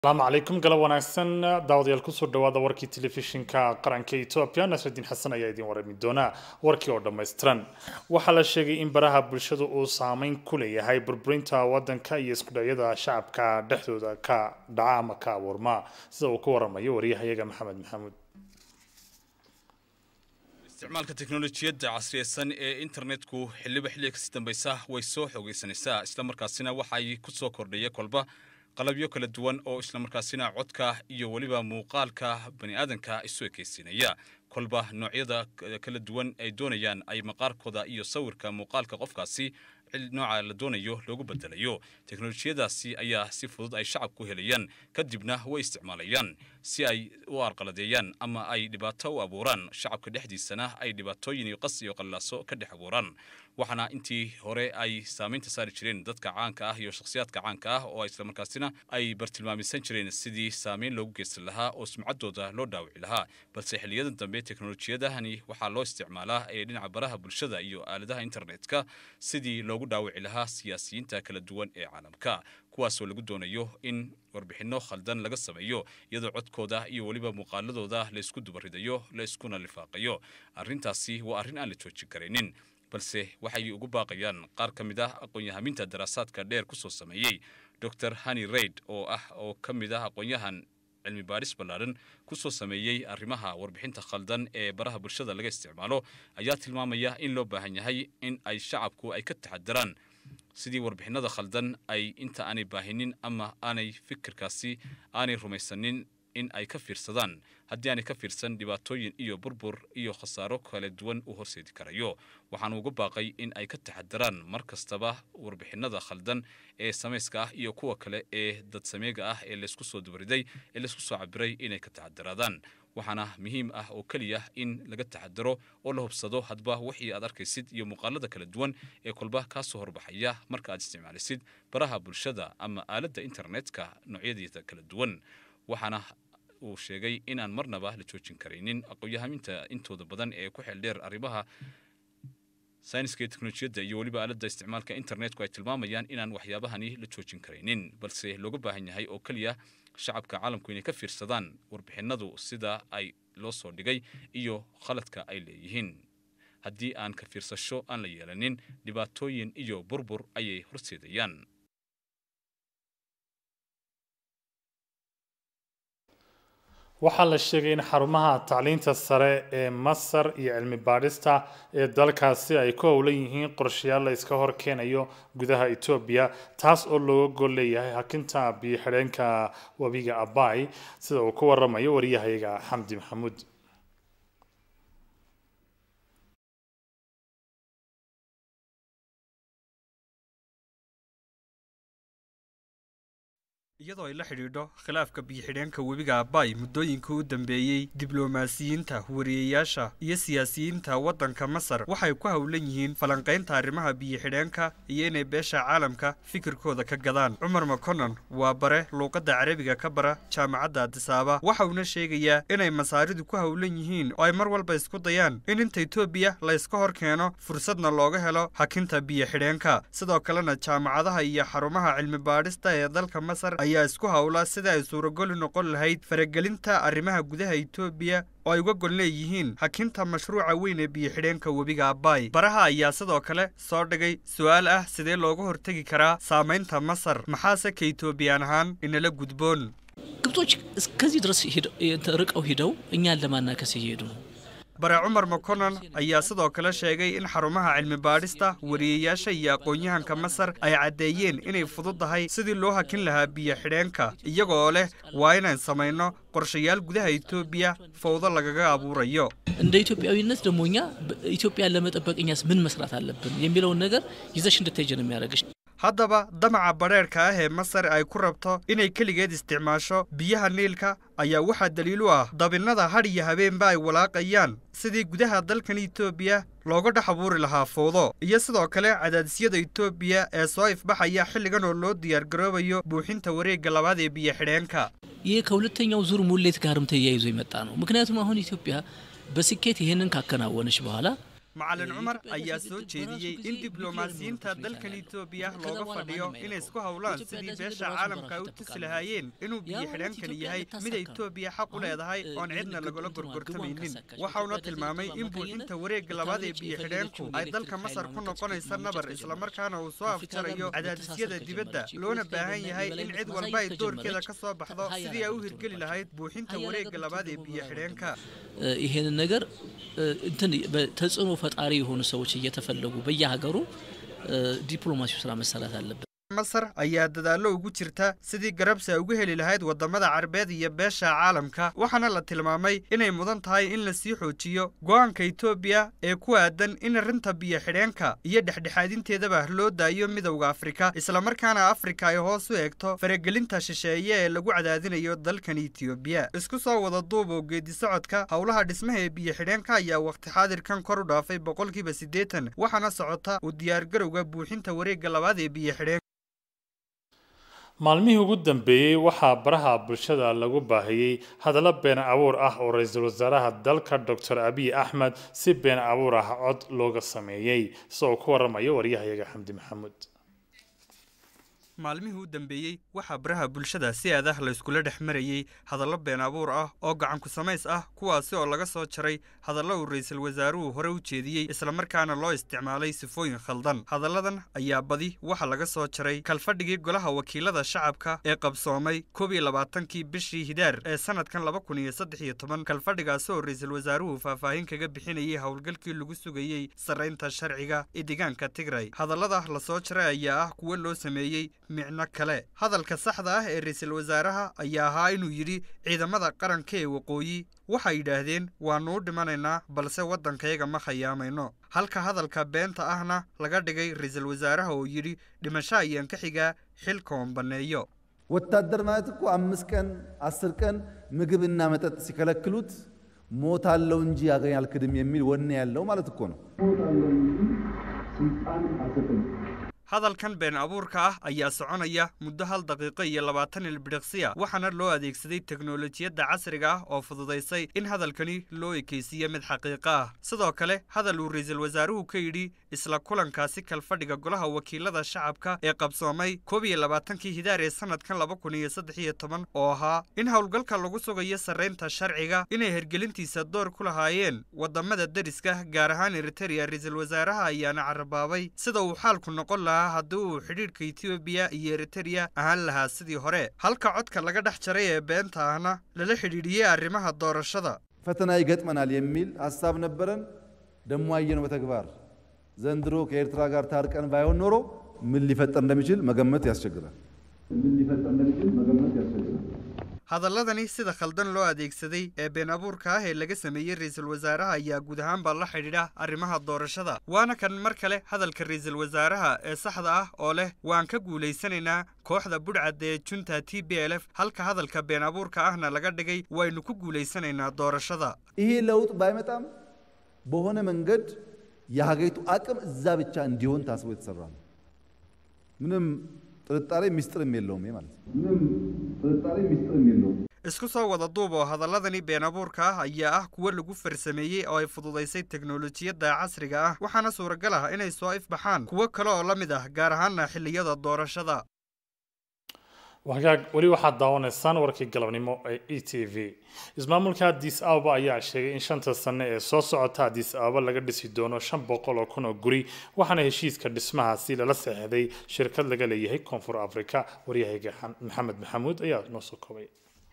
asalaamu calaykum galab wanaagsan daawadayaal kusoo dhawaada warkii telefishinka qaranka etoobiya nasrudiin xasan ayaa idiin warami doona warkii oo dhammaystiran waxaa la sheegay in baraha bulshadu uu saameyn ku leeyahay burburinta wadanka iyo iskudhacyada shacabka dhexdooda ka dhaca ama ka abuurma sida uu ku waramayo wariyahayaga maxamed maxamuud isticmaalka teknolojiyadda casriyeysan ee internetku xilliba xilliga kasii dambaysa way soo xoogeysanaysaa islamarkaasina waxay ku soo kordhaya kolba qalabyo kala duwan oo islamarkaasina codka iyo weliba muuqaalka bani aadanka isu ekaysiinaya kolba noocyada kala duwan ay doonayaan ay maqaarkooda iyo sawirka muuqaalka qofkaasi nooca la doonayo loogu bedelayo teknolojiyadaasi ayaa si fudud ay shacabku helayaan kadibna way isticmaalayaan si ay u arqaladeeyaan ama ay dhibaato u abuuraan shacabka dhexdiisana ay dhibaatooyin iyo qas iyo qallaaso ka dhex abuuraan waxaana intii hore ay saamaynta saari jireen dadka caanka ah iyo shakhsiyaadka caanka ah oo islamarkaasina ay bartilmaamisan jireen sidii saamayn loogu geysan lahaa oo sumcaddooda loo dhaawici lahaa balse xiliyadan dambe teknolojiyadahani waxaa loo isticmaalaa ee dhinaca baraha bulshada iyo aaladaha internetka sidii loogu dhaawici lahaa siyaasiyiinta kala duwan ee caalamka kuwaasoo lagu doonayo in warbixinno khaldan laga sameeyo iyadoo codkooda iyo weliba muuqaaladooda laysku dubaridayo la iskuna lifaaqayo arrintaasi waa arrin aan la joojin karaynin balse waxay ugu baaqayaan qaar ka mid ah aqoon-yahaminta daraasaadka dheer kusoo sameeyey dor hani raid oo ah oo ka mid ah aqoon-yahan cilmi baadhis ballaadhan kusoo sameeyey arrimaha warbixinta khaldan ee baraha bulshada laga isticmaalo ayaa tilmaamaya in loo baahan yahay in ay shacabku ay ka taxadaraan sidii warbixinada khaldan ay inta aanay baahinin ama aanay fikirkaasi aanay rumaysanin in ay ka fiirsadaan haddii aanay ka fiirsan dhibaatooyin iyo burbur iyo khasaaro kala duwan u horseedi karayo waxaanu uga baaqay in ay ka taxadaraan mar kastaba warbixinada khaldan ee samayska ah iyo kuwa kale ee dadsameega ah ee laysku soo dubariday ee laysku soo cabiray inay ka taxadaraadaan waxaana muhiim ah oo keliya in laga taxadaro oo la hubsado hadba wixii aad arkaysid iyo muuqaalada kala duwan ee kolba kaa soo horbaxaya marka aad isticmaalisid baraha bulshada ama aaladda internetka noocyadiisa kala duwan waxaana uu sheegay inaan marnaba la joojin karaynin aqoon-yahaminta intooda badan ee ku xeel dheer arrimaha sayniska iyo teknolojiyadda iyo weliba aaladda isticmaalka internetku ay tilmaamayaan inaan waxyaabahani la joojin karaynin balse looga baahan yahay oo keliya shacabka caalamku inay ka fiirsadaan warbixinadu sida ay loo soo dhigay iyo khaladka ay leeyihiin haddii aan ka fiirsasho aan la yeelanin dhibaatooyin iyo burbur ayay horseedayaan waxaa la sheegay in xarumaha tacliinta sare ee masar iyo cilmi baadhista ee dalkaasi ay ku howlan yihiin qorshayaal la iska hor keenayo gudaha etoobiya taas oo looga gol leeyahay hakinta biyo xidheenka webiga abay sida uu ku waramayo wariyahayaga xamdi maxamuud iyadoo ay la xidhiidho khilaafka biyo-xidheenka webiga abay muddooyinkii u dambeeyey diblomaasiyiinta wariyeyaasha iyo siyaasiyiinta waddanka masar waxay ku howlan yihiin falanqaynta arrimaha biyo-xidheenka iyo inay beesha caalamka fikirkooda ka gadaan cumar maconon waa bare luuqadda carabiga ka bara jaamacadda adisaaba waxa uuna sheegayaa inay masaaridu ku howlan yihiin oo ay mar walba isku dayaan in inta etoobiya la yska hor keeno fursadna looga helo hakinta biyo-xidheenka sidoo kalena jaamacadaha iyo xarumaha cilmi baadhista ee dalka masar ayaa isku howla sida ay suuragoli noqon lahayd faragelinta arrimaha gudaha etoobiya oo ay uga gol leeyihiin hakinta mashruuca weyn ee biyo-xidheenka webiga abay baraha ayaa sidoo kale soo dhigay su-aal ah sidee looga hortegi karaa saamaynta masar maxaase ka etoobiyaan ahaan inala gudboon ግብጾች እስከዚህ ድረስ ርቀው ሂደው እኛን ለማናከስ እየሄዱ ነው bare cumar maconon ayaa sidoo kale sheegay in xarumaha cilmi baadhista wariyeyaasha iyo aqoon-yahanka masar ay caddeeyeen inay fududdahay sidii loo hakin lahaa biyo-xidheenka iyagoo leh waa inaan samayno qorshayaal gudaha etoobiya fowdo lagaga abuurayo እንደ ኢትዮጵያዊነት ደግሞ እኛ ኢትዮጵያን ለመጠበቅ እኛስ ምን መስራት አለብን የሚለውን ነገር ይዘሽ እንድትሄጂ ነው የሚያደርግሽ haddaba damaca badheerhka ah ee masar ay ku rabto inay keligeed isticmaasho biyaha niilka ayaa waxaa daliil u ah dabinnada hadh iyo habeenba ay walaaqayaan sidii gudaha dalkan etoobiya looga dhex abuuri lahaa fowdo iyo sidoo kale cadaadisyada etoobiya ee soo ifbaxaya xilligan oo loo diyaargaroobayo buuxinta wareegga labaad ee biyo-xidheenka ይህ ከሁለተኛው ዙር ሙሌት ጋርም ተያይዞ የመጣ ነው። ምክንያቱም አሁን ኢትዮጵያ በስኬት ይህንን ካከናወነች በኋላ macalin cumar ayaa soo jeediyey in diblomaasiyiinta dalkan etoobiya looga fadhiyo inay isku howlaan sidii beesha caalamka ay u tusi lahaayeen inuu biyo xidheenkani yahay mid etoobiya xaq u leedahay oon cidna lagula gorgortamaynin waxauna tilmaamay in buuxinta wareegga labaad ee biyo xidheenku ay dalka masar ku noqonaysa nabar islamarkaana uu soo afjarayo cadaadisyada dibadda loona baahan yahay in cid walba ay doorkeeda ka soo baxdo sidii ay u hirgeli lahayd buuxinta wareegga labaad ee biyo xidheenka ይሄንን ነገር እንትን ተጽዕኖ ፈጣሪ የሆኑ ሰዎች እየተፈለጉ በየሀገሩ ዲፕሎማሲው ስራ መሰራት አለበት። masar ayaa dadaallo ugu jirta sidii garabsi ay ugu heli lahayd waddamada carbeed iyo beesha caalamka waxaana la tilmaamay inay mudan tahay in la sii xoojiyo go'aanka etoobiya ee ku aadan in arrinta biyo xidheenka iyo dhexdhexaadinteedaba loo daayo midowda afrika islamarkaana afrika ay hoos u eegto faragelinta shisheeye ee lagu cadaadinayo dalkan etoobiya isku soo wada duub oo geedi socodka howlaha dhismaha ee biyo xidheenka ayaa wakhti xaadirkan kor u dhaafay boqolkiiba siddeetan waxaana socota u diyaargarowga buuxinta wareegga labaad ee biyo xidheenka maalmihii ugu dambeeyey waxaa baraha bulshada lagu baahiyey hadallo been abuur ah oo ra-iisul wasaaraha dalka doctor abiy axmed si been abuur ah cod looga sameeyey isagoo ku waramayo waryahayaga xamdi maxamuud maalmihii u dambeeyey waxaa baraha bulshada si adah la iskula dhex marayey hadallo been abuur ah oo gacanku samays ah kuwaasi oo laga soo jaray hadallo uu ra-iisul wasaaruhu hore u jeediyey islamarkaana loo isticmaalay sifooyin khaldan hadalladan ayaa badi waxa laga soo jaray kalfadhigii golaha wakiilada shacabka ee qabsoomay koob iyo labaatankii bishii hidaar ee sanadkan laba kun iyo saddex iyo toban kalfadhigaasi oo ra-iisul wasaaruhu faahfaahin kaga bixinayay howlgalkii lagu sugayey sarraynta sharciga ee deegaanka tigray hadallada la soo jaray ayaa ah kuwo loo sameeyey micno kale hadalka saxda ah ee ra-iisul wasaaraha ayaa ahaa inuu yidhi ciidamada qaranka ee waqooyi waxay yidhaahdeen waannu u dhimanaynaa balse waddankayaga ma khayaamayno halka hadalka beenta ahna laga dhigay ra-iisul wasaaraha oo yidhi dhimasho ayaan ka xigaa xilkoon banneeyo ወታደር ማለት እኮ አምስት ቀን አስር ቀን ምግብና መጠጥ ሲከለክሉት ሞታለው እንጂ አገኝ አልክድም የሚል ወኔ ያለው ማለት እኮ ነው። hadalkan been abuurka ah ayaa soconaya muddo hal daqiiqo iyo labaatan ilbidhiqsiya waxaana loo adeegsaday teknolojiyadda casriga ah oo fududaysay in hadalkani loo ekaysiiyo mid xaqiiqo ah sidoo kale hadal uu ra-iisul wasaaruhu ka yidhi isla kulankaasi kalfadhiga golaha wakiilada shacabka ee qabsoomay koob iyo labaatankii hidaar ee sanadkan laba kun iyo saddex iyo toban oo ahaa in howlgalka lagu sugayo sarraynta sharciga inay hergelintiisa door ku lahaayeen waddamada deriska gaar ahaan eritereya ra-iisul wasaaraha ayaana carabaabay sida uu xaalku noqon lahaa haddii uu xidhiidhka etoobiya iyo eritereya ahaan lahaa sidii hore halka codka laga dhex jaray ee beenta ahna lala xidhiidhiyey arrimaha doorashada ፈተና ይገጥመናል የሚል ሀሳብ ነበረን። ደሞ አየነው በተግባር ዘንድሮ ከኤርትራ ጋር ታርቀን ባይሆን ኖሮ ምን ሊፈጠር እንደሚችል መገመት ያስቸግራል። ምን ሊፈጠር እንደሚችል መገመት ያስቸግራል። hadalladani sida khaldan loo adeegsaday ee been abuurka ah ee laga sameeyey ra-iisul wasaaraha ayaa guud ahaanba la xidhiidha arrimaha doorashada waana kan mar kale hadalka ra-iisul wasaaraha ee saxda ah oo leh waan ka guulaysanaynaa kooxda budhcadda ee junta t b l f halka hadalka been abuurka ahna laga dhigay waynu ku guulaysanaynaa doorashada ይሄ ለውጥ ባይመጣም በሆነ መንገድ የሀገሪቱ አቅም እዛ ብቻ እንዲሆን ታስቦ የተሰራ ነው። ምንም ጥርጣሬ ሚስጥርም የለውም ይሄ ማለት ነው። ምንም ጥርጣሬ ሚስጥርም የለውም። isku soo wada duub oo hadalladani been abuurka ah ayaa ah kuwo lagu farsameeyey oo ay fududaysay teknolojiyadda casriga ah waxaana suuragal ah inay soo ifbaxaan kuwo kale oo la mid ah gaar ahaana xilliyada doorashada wagaag weli waxaad daawanaysaan warkii galabnimo ee e t v ismaamulka addis ababa ayaa sheegay in shanta sane ee soo socota addis ababa laga dhisi doono shan boqol oo kun oo guri waxaana heshiiska dhismahaasi lala saxeexday shirkad laga leeyahay koonfur afrika waryahayga maxamed maxamuud ayaa noo soo koobay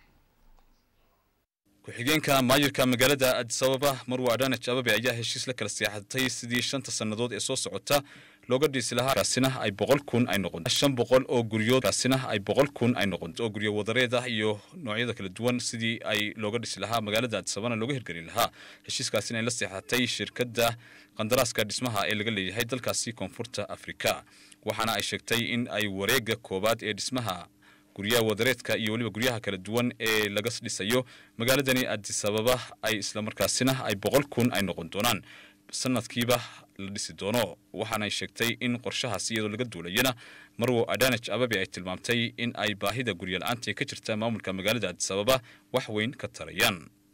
ku-xigeenka maayirka magaalada addis ababa marwa adhanaj ababe ayaa heshiis la kala seexatay sidii shanta sannadood ee soo socota looga dhisi lahaa kaasina ay boqol kun ay noqon shan boqol oo guryood kaasina ay boqol kun ay noqon oo guryo wadareed ah iyo noocyada kala duwan sidii ay looga dhisi lahaa magaalada addis ababana looga hirgelin lahaa heshiiskaasina ay la seexatay shirkadda qandaraaska dhismaha ee laga leeyahay dalkaasi koonfurta afrika waxaana ay sheegtay in ay wareegga koowaad ee dhismaha guryaha wadareedka iyo weliba guryaha kala duwan ee laga dhisayo magaaladani addis ababa ay islamarkaasina ay boqol kun ay noqon doonaan sanadkiiba la dhisi doono waxaanay sheegtay in qorshahaas iyadoo laga duulayana marwo adhanaj ababe ay tilmaamtay in ay baahida guryo la-aanta ka jirta maamulka magaalada addis ababa wax weyn ka tarayaan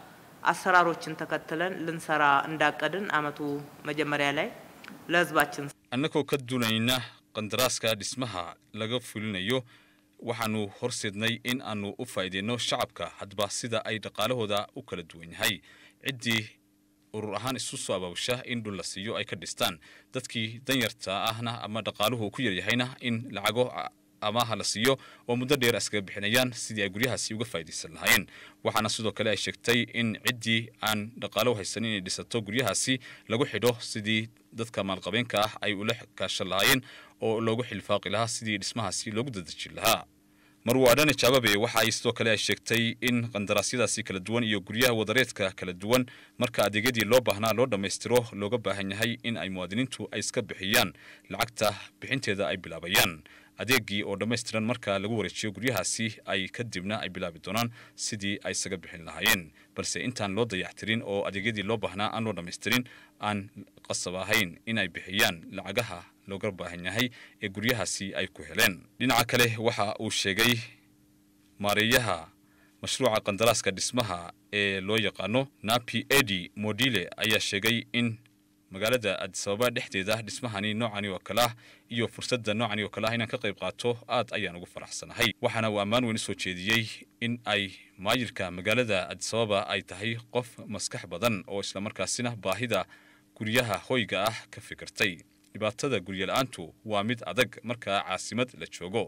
አሰራሮችን ተከትለን ልንሰራ እንዳቀድን አመቱ መጀመሪያ ላይ ለህዝባችን annagoo ka duunayna qandaraaska dhismaha laga fulinayo waxaanu horseednay in aanu u faa'iideyno shacabka hadba sida ay dhaqaalahooda u kala duwan yahay ciddii urur ahaan isu soo abaabusha in dhul la siiyo ay ka dhistaan dadkii danyarta ahna ama dhaqaaluhu ku yaryahayna in lacago amaaha la siiyo oo muddo dheer iskaga bixinayaan sidii ay guryahaasi uga faa'iidaysan lahaayeen waxaana sidoo kale ay sheegtay in ciddii aan dhaqaalo haysanin inay dhisato guryahaasi lagu xidho sidii dadka maalqabeenka ah ay ula kaashan lahaayeen oo loogu xilfaaqi lahaa sidii dhismahaasi loogu dadejin lahaa marwaadhane jaababe waxa ay sidoo kale ay sheegtay in qandaraasyadaasi kala duwan iyo guryaha wadareedka kala duwan marka adeegyadii loo baahnaa loo dhammaystiro looga baahan yahay in ay muwaadiniintu ay iska bixiyaan lacagta bixinteeda ay bilaabayaan adeegii oo dhammaystiran marka lagu wareejiyo guryahaasi ay kadibna ay bilaabi doonaan sidii ay isaga bixin lahaayeen balse intaan loo dayactirin oo adeegyadii loo baahnaa aan loo dhammaystirin aan qasab ahayn in ay bixiyaan lacagaha looga baahan yahay ee guryahaasi ay ku heleen dhinaca kale waxa uu sheegay maareeyaha mashruuca qandaraaska dhismaha ee loo yaqaano napi edi modile ayaa sheegay in magaalada adisababa dhexdeeda dhismahani noocani oo kale ah iyo fursadda noocani oo kale ah inaan ka qayb qaato aad ayaan ugu faraxsanahay waxaana uu ammaan weyn usoo jeediyey in ay maayirka magaalada adisababa ay tahay qof maskax badan oo islamarkaasina baahida guryaha hoyga ah ka fikirtay dhibaatada guryo la-aantu waa mid adag markaa caasimad la joogo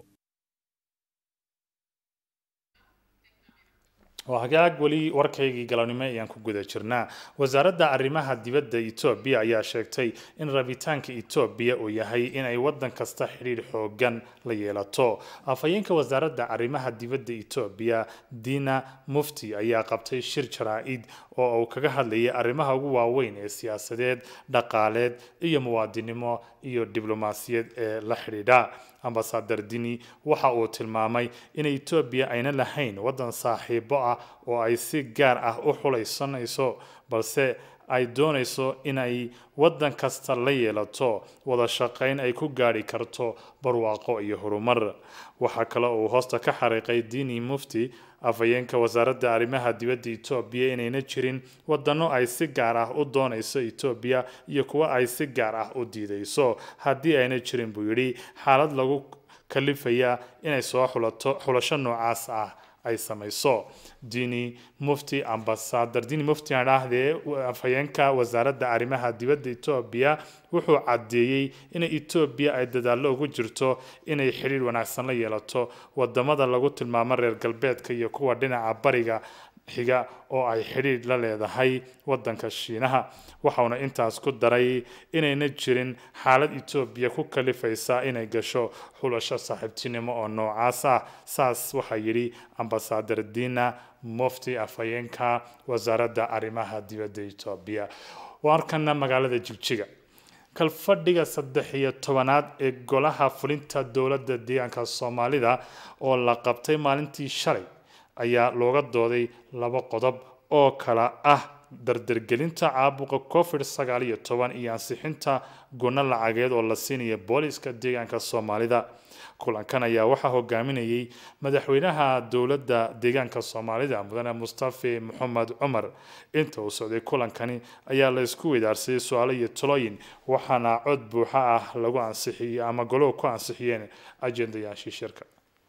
waa hagaag weli warkaygii galabnimo ayaan ku guda jirnaa wasaaradda arrimaha dibadda etoobiya ayaa sheegtay in rabitaanka etoobiya uu yahay inay waddan kasta xidhiidh xoogan la yeelato afhayeenka wasaaradda arrimaha dibadda etoobiya dina mufti ayaa qabtay shir jaraa-id oo uu kaga hadlayay arrimaha ugu waaweyn ee siyaasadeed dhaqaaleed iyo muwaadinimo iyo diblomaasiyad ee la xidhiidha ambasadar dini waxa uu tilmaamay in etoobiya ayna lahayn waddan saaxiibo ah oo ay si gaar ah u xulaysanayso balse ay doonayso in ay waddan kasta la yeelato wada shaqayn ay ku gaadhi karto barwaaqo iyo horumar waxaa kale uu hoosta ka xariiqay dini mufti afhayeenka wasaaradda arrimaha dibadda etoobiya inayna jirin wadano ay si gaar ah u doonayso etoobiya iyo kuwa ay si gaar ah u diidayso haddii ayna jirin buu yidhi xaalad lagu kalifaya inay soo xulato xulasho noocaas ah ay samayso dini mufti ambasadar dini mufti aan dhahdee afhayeenka wasaaradda arrimaha dibadda etoobiya wuxuu caddeeyey in etoobiya ay dadaallo ugu jirto inay xidhiir wanaagsan la yeelato wadamada lagu tilmaamo reer galbeedka iyo kuwa dhinaca bariga xiga oo ay xidhiidh la leedahay wadanka shiinaha waxauna intaas ku daray inayna jirin xaalad etoobiya ku kalifaysa inay gasho xulasho saaxiibtinimo oo noocaas ah saas waxaa yidhi ambasadar dina mufti afhayeenka wasaaradda arrimaha dibadda etoobiya waarkana magaalada jigjiga kalfadhiga saddex iyo tobanaad ee golaha fulinta dowladda deegaanka soomaalida oo la qabtay maalintii shalay ayaa looga dooday laba qodob oo kala ah dardargelinta caabuqa covid sagaal iyo toban iyo ansixinta gunno lacageed oo la siinaya booliska deegaanka soomaalida kulankan ayaa waxaa hogaaminayay madaxweynaha dowladda deegaanka soomaalida mudane mustafe maxamed cumar inta uu socday kulankani ayaa la isku weydaarsaday su-aalo iyo talooyin waxaana cod buuxa ah lagu ansixiyey ama goluhu ku ansixiyeen ajendayaashii shirka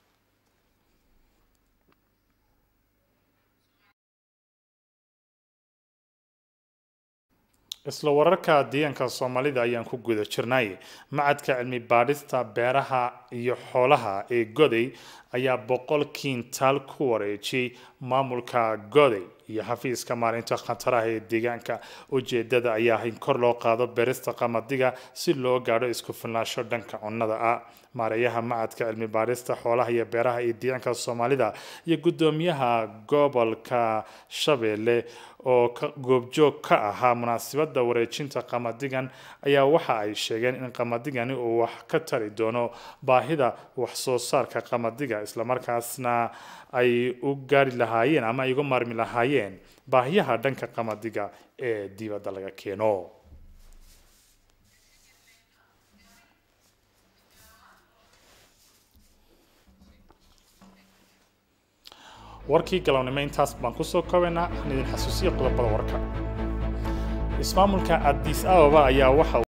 isla wararka deegaanka soomaalida ayaan ku guda jirnay macadka cilmi baadhista beeraha iyo xoolaha ee goday ayaa boqol kiintaal ku wareejiyey maamulka goday iyo xafiiska maalinta khataraha ee deegaanka ujeedada ayaa in kor loo qaado beerista qamadiga si loo gaadho isku filnaansho dhanka cunnada ah maareeyaha macadka cilmi baadhista xoolaha iyo beeraha ee deegaanka soomaalida iyo guddoomiyaha gobolka shabeelle oo goobjoog ka ahaa munaasabada wareejinta qamadigan ayaa waxa ay sheegeen in qamadigani uu wax ka tari doono baahida wax soo saarka qamadiga islamarkaasna ay u gaari lahaayeen ama ay uga maarmi lahaayeen baahiyaha dhanka qamadiga ee dibadda laga keeno warkii galabnimo intaas baan kusoo koobaynaa aan idin xasuusiya qodobada warka ismaamulka addis ababa ayaa waxa